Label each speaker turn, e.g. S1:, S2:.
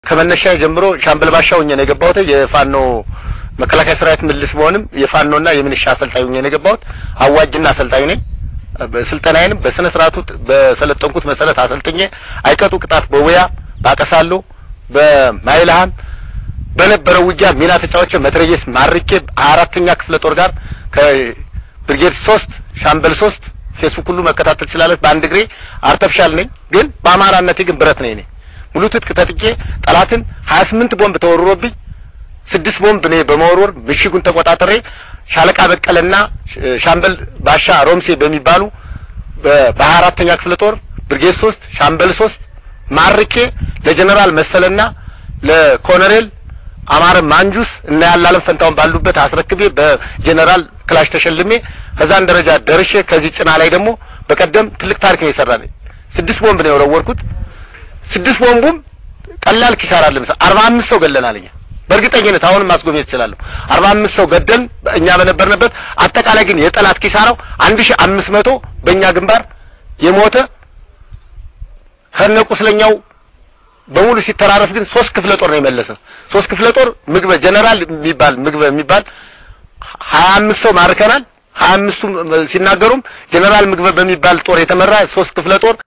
S1: ከመነሻ ጀምሮ ሻምበል ባሻው ሆኜ ነው የገባሁት። የፋኖ መከላከያ ሰራዊት ምልስ በሆንም የፋኖና የሚኒሻ አሰልጣኝ ሆኜ ነው የገባሁት። አዋጅና አሰልጣኝ ነኝ። በስልጠናዬንም በስነ ስርዓቱ በሰለጠንኩት መሰረት አሰልጥኜ አይቀጡ ቅጣት በውያ ባቀሳሉ በማይልሃም በነበረው ውጊያ ሚና ተጫዋቾ መትረየስ ማርኬ አራተኛ ክፍለ ጦር ጋር ከብርጌድ ሶስት ሻምበል ሶስት ፌስቡክ ሁሉ መከታተል ትችላለች። በአንድ እግሬ አርተፍሻል ነኝ፣ ግን በአማራነቴ ግን ብረት ነኝ። እኔ ሙሉ ትጥቅ ተጥቄ ጠላትን 28 ቦምብ ተወርሮብኝ ስድስት ቦምብ እኔ በመወርወር ምሽጉን ተቆጣጠሬ ሻለቃ በቀለና ሻምበል ባሻ ሮምሴ በሚባሉ በሀያ አራተኛ ክፍለ ጦር ብርጌድ ሶስት ሻምበል ሶስት ማርኬ ለጀነራል መሰለና ለኮሎኔል አማረ ማንጁስ እና ያላለም ፈንታውን ባሉበት አስረክቤ በጀነራል ክላሽ ተሸልሜ ከዛን ደረጃ ደርሼ ከዚህ ጭና ላይ ደግሞ በቀደም ትልቅ ታሪክ ነው የሰራን። ስድስት ቦምብ ነው የወረወርኩት። ስድስት ቦምቡም ቀላል ኪሳራ አለ መሰለኝ አርባ አምስት ሰው ገለናል እኛ በእርግጠኝነት አሁንም ማስጎብኘት እችላለሁ። አርባ አምስት ሰው ገደል እኛ በነበርንበት። አጠቃላይ ግን የጠላት ኪሳራው አንድ ሺህ አምስት መቶ በእኛ ግንባር የሞተ ከነ ቁስለኛው በሙሉ ሲተራረፍ ግን ሶስት ክፍለ ጦር ነው የመለሰ። ሶስት ክፍለ ጦር ምግበ ጀነራል የሚባል ምግበ የሚባል ሀያ አምስት ሰው ማርከናል። ሀያ አምስቱ ሲናገሩም ጀነራል ምግበ በሚባል ጦር የተመራ ሶስት ክፍለ ጦር